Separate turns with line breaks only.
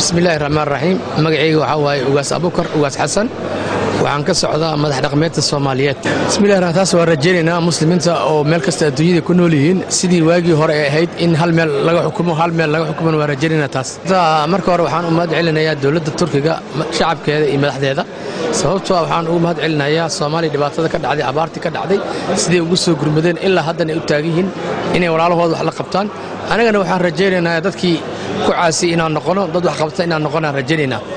bismillahi raxmaan raxiim magacayga waxaa waaye ugaas abukar ugaas xasan waxaan ka socdaa madax dhaqmeedka soomaaliyeed bismillahi raxmaan taas waan rajaynaynaa muslimiinta oo meel kasta adduunyada ku nool yihiin sidii waagii hore ay ahayd in hal meel laga xukumo hal meel laga xukuman waan rajaynaynaa taas marka hore waxaan u mahad celinayaa dowladda turkiga shacabkeeda iyo madaxdeeda sababtoo ah waxaan ugu mahad celinayaa soomaaliya dhibaatada ka dhacday abaartii ka dhacday siday ugu soo gurmadeen ilaa haddana ay u taagan yihiin inay walaalahooda wax la qabtaan anagana waxaan rajaynaynaa dadkii ku caasiyey inaan noqono dad wax qabta inaan noqonaan rajaynaynaa